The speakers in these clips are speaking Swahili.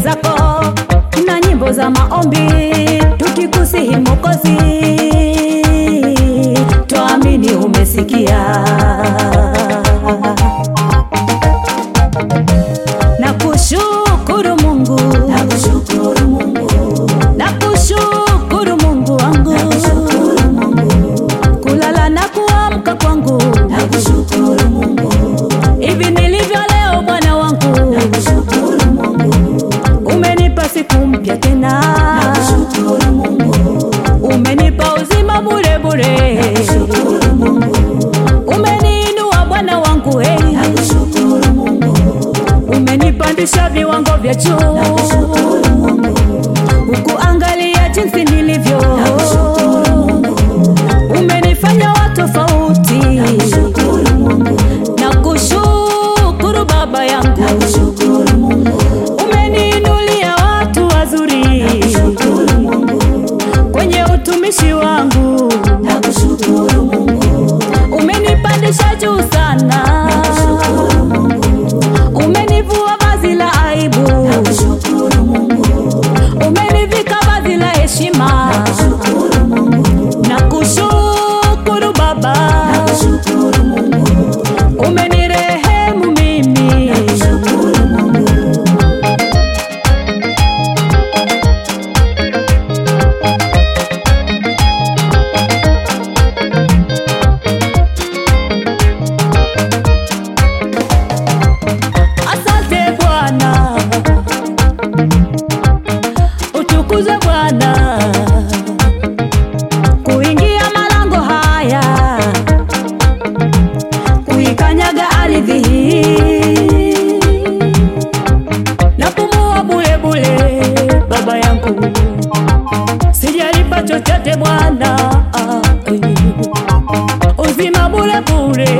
zako na nyimbo za maombi tukikusihi Mwokozi, tuamini umesikia. Na kushukuru Mungu, na kushukuru Mungu, na kushukuru Mungu wangu, na kushukuru Mungu, kulala na kuamka kwangu na kushukuru Mungu, hivi nilivyo leo, Bwana wangu, na kushukuru Mungu, umenipa siku mpya tena, na kushukuru Mungu, umenipa uzima bure bure, kushukuru Mungu, umeniinua Bwana wangu, hey, na kushukuru Mungu, umenipandisha viwango vya juu, kushukuru Mungu, ukuangalia jinsi nilivyo, kushukuru Mungu, umenifanya wa tofauti, kushukuru Mungu, na kushukuru Baba yangu, na kushukuru Mungu, umeniinulia watu wazuri kushukuru Mungu, kwenye utumishi wangu, na kushukuru Mungu, umenipandisha juu sana, kushukuru Mungu, umenivua vazi la aibu, kushukuru Mungu, umenivika vazi la heshima, kushukuru Mungu, na kushukuru Baba, kushukuru Mungu, umenirehemu mimi, kushukuru Mungu. asante Bwana, utukuzwe Bwana, kuingia malango haya, kuikanyaga ardhi hii na pumua bule bule, Baba yangu, sijalipa chochote Bwana, ah, eh. uzima bule bule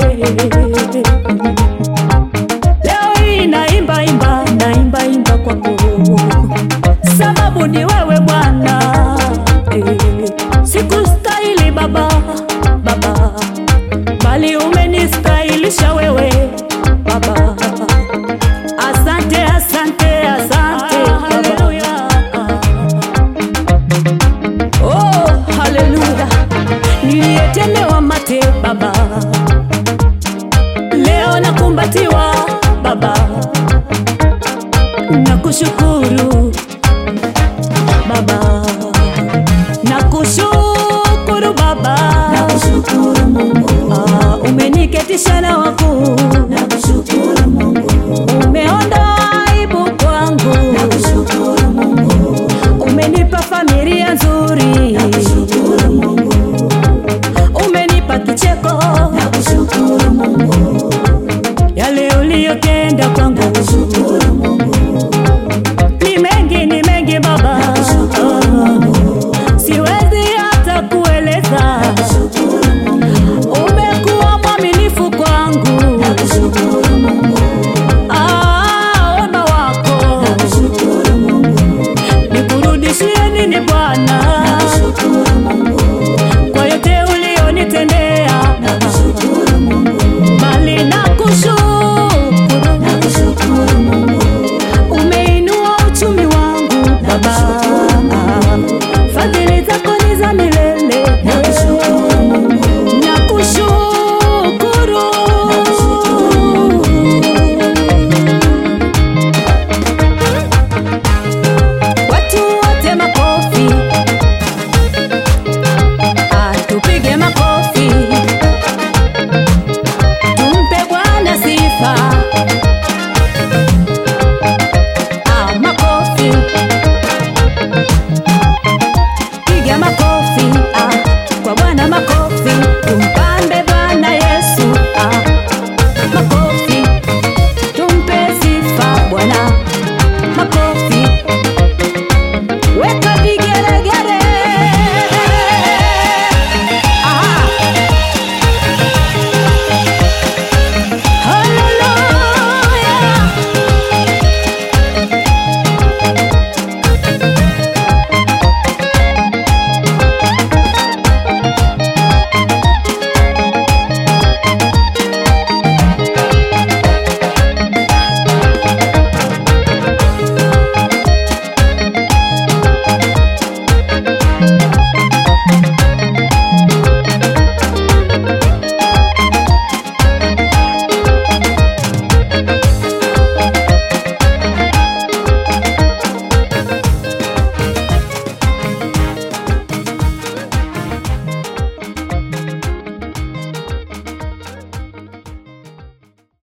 Leo hii naimba imba naimba imba kwako, sababu ni wewe Bwana. Eh, sikustahili Baba, Baba, bali umenistahilisha wewe Baba. Asante, asante, asante haleluya. Oh, haleluya, niliyetemewa mate Baba leo nakumbatiwa Baba, nakushukuru Baba, nakushukuru Baba, Kushukuru Mungu, ah, umeniketisha na wakuu na